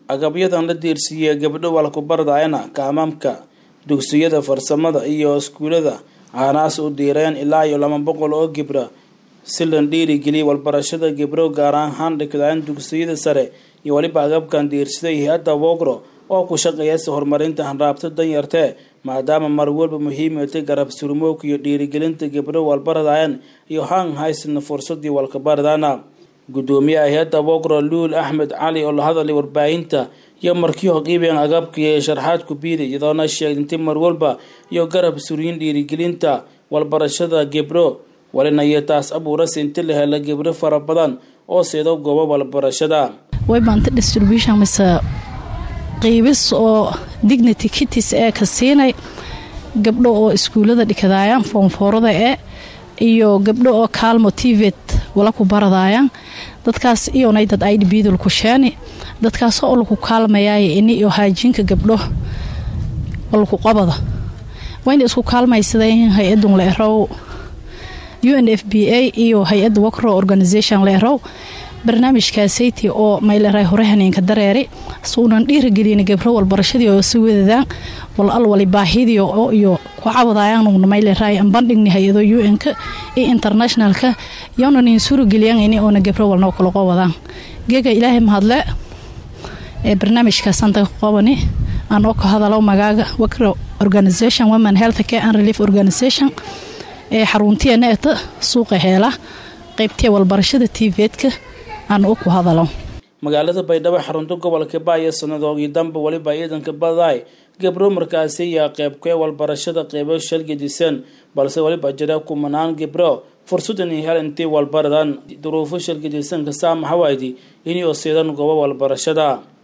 agabyadan la diirsiiyey gabdho walkubaradayana kaamaamka dugsiyada farsamada iyo iskuulada caanaas u diireen ilaa iyo laba boqol oo gibra si la dhiirigeliyay walbarashada gibro gaar ahaan dhigdaan dugsiyada sare iyo weliba agabkan diirsaday hay-adda wogro oo ku shaqeeyasa horumarinta hanraabta danyartee maadaama mar walba muhiimatay garab surmoogka iyo dhiirigelinta gibro walbaradayan iyo haan haysana fursadii walkabaradana gudoomiyaha hay-adda wogro luul axmed cali oo la hadalay warbaahinta iyo markii hoqiibeen agabkii sharxaad ku biiday iyadoona sheegintay mar walba iyo garab suryin dhiirigelinta walbarashada gibro walina iyo taas abuurase inti la hela gibro fara badan oo seedo goobo walbarashada waybaanta distribution mise qiibis oo dignity kitis ee ka siinay gabdho oo iskuullada dhikadaayaan foomfoorada ee iyo gabdho oo kaalmo tivet wala ku baradaayaan dadkaas iyonay dad aidhbidul ku sheeni dadkaas oo laku kaalmayaay ini iyo haajiinka gabdho oo laku qabada wayna isku kaalmaysadeen hay-adun la erow u n f b a iyo hay-adda wacro organisation la erow barnaamijkaasaytii oo mayleray hore haneenka dareeri suunan dhiiragelin gabro walbarashadii oo si wadadaan wal alwali baahidii oo iyo ku cabadayaanuna mayleray ambandhigni hay-ado u n-ka iyo internationalka yoonanin suurageliyan ini oona gabro walnoo kala qowadaan geega ilaahay mahadle ee barnaamijkaasanta ka qobani aan oo ka hadalo magaaga wacro organisation women health care and relief organisation ee xaruntiyeena eta suuqa heela qaybtee walbarashada tiveedka aan u ku hadalo magaalada baydhabo xarunta gobolka baaya sanadoogii damba weliba ciidanka badaay gabro markaasi ayaa qeybkee walbarashada qeybo shalgadisan balse weliba jira kumanaan gibro fursadan iyo hel intii walbaradan duruufo shalgadisanka saamaxawaydi inay oo siidan goobo walbarashada